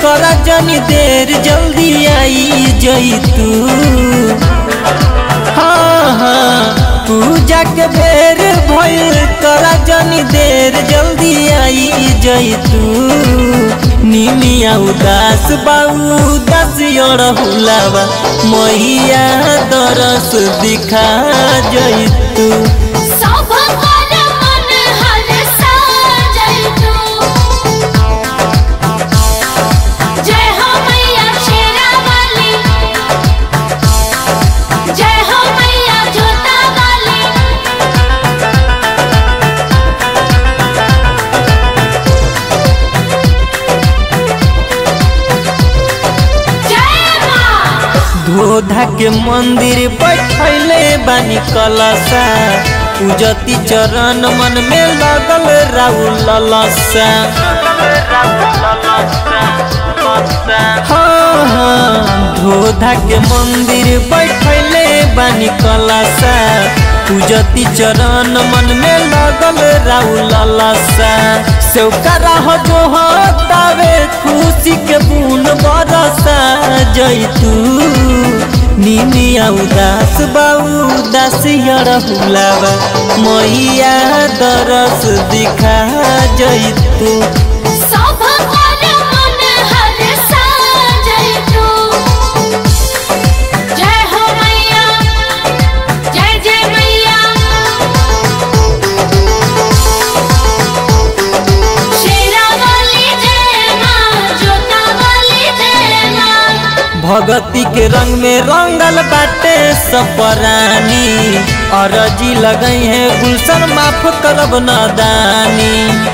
करा जनी देर जल्दी आई जई तू हाँ हाँ पूजा के बेर भइल करा जनी देर जल्दी आई जई तू निमिया उदास बाऊ उदास और हुलावा मैया दरस दिखा जई तू सब कर मन हरसा जइतू जय हो मैया शेरा वाली जय हो मैया जोता वाली जय मां धोधा के मंदिर बैठले बानी कलसा पूजती चरण मन में लगल राउल ललसा हाँ हाँ धोधा के मंदिर बैठले बानी कलसा पूजती चरण मन में लगल राउल ललसा सेवकरा हो जो तावे खुशी के बून बरसा जैतू निमिया उदास बाऊ उदास यर हुलावा मैया दरस दिखा जैतू सब कर मन हरसा जइतू जय हो मैया जय जय मैया शेरा वाली जय मां जोता वाली जय मां भगती के रंग में रंगल बाटे सपरानी अरजी लगई है गुलशन माफ करब नदानी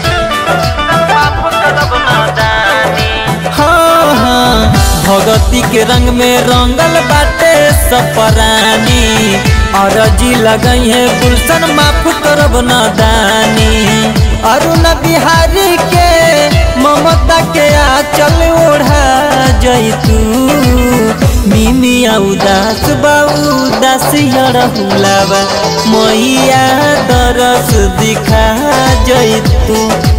हाँ हाँ भगती के रंग में रंगल बाटे सपरानी अरजी लगई है गुलशन माफ करब नदानी अरुण बिहारी के ममता के आचल ओढ़ा जैतू मिमिया उदास बाऊ उदास यर हुलावा मैया दरस दिखा जैतू